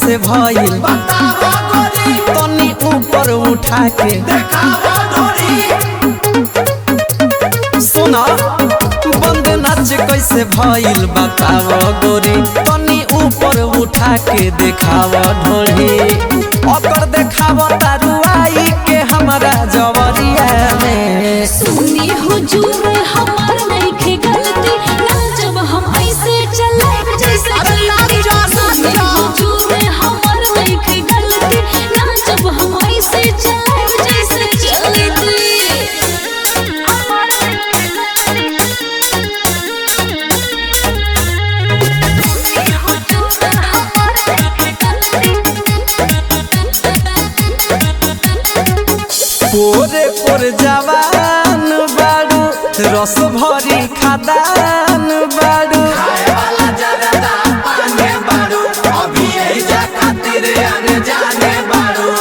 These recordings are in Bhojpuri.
कैसे भइल बतावा गोरी तनी ऊपर उठा के देखावा ढोरी सुना बंद नाच कैसे भइल बताव गोरी तनी ऊपर उठा के देखाव ढोली ओकर देखाव तारुआई के हमरा जवरिया में सुनी हुजूर हमार नइखे गलती ना जब हम ऐसे चले जैसे अरे नाच जा, नाच सुनी जा। हुजूर हमार नइखे गलती ना जब हम ऐसे चले जैसे चलती सुनी हुजूर हमार नइखे पोरे पोर जवान बाड़ू रस भरी खादान बाड़ू खाए वाला जरदा पाने बारू अभी यही जा खातिर अनजाने बारू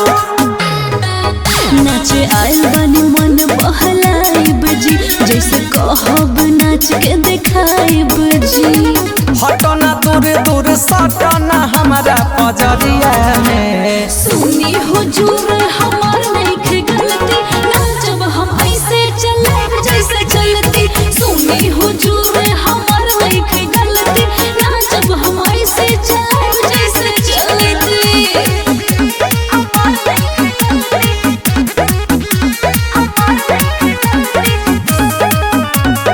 नाचे आइल बानी मन बहलाइब जी जैसे कहब नाच के देखाइब जी हटना दूर दूर सटना हमारा पजरिया में सुनी हुजूर हमार नइखे गलती ना जब हम ऐसे चले जैसे चलती सुनी हुजूर हमार नइखे गलती ना जब हम ऐसे चले जैसे चलती हमार नइखे गलती हमार नइखे गलती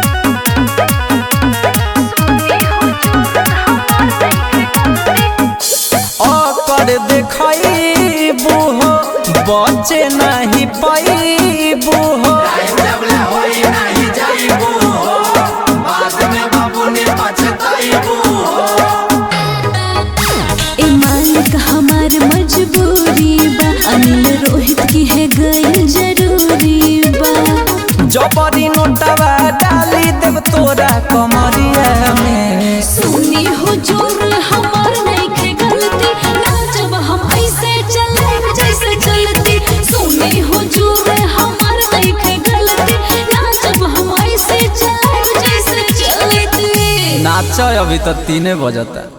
ओकर देखबू हो बचे नहीं पैबू हो जबले होई नहीं जाइबू हो बाद में बाबू ने पछताइबू हो ए मालिक हमार मजबूरी बा अनिल रोहित की है गई जरूरी बा जबरी नोटवा डाली देव तोरा कमरिया में सुनी हुजूर हमार नइखे गलती ना जब हम ऐसे चले जैसे चलती सुनी हुजूर हमार नइखे गलती ना जब हम ऐसे चले जैसे चलती नाच अभी तो तीने बजता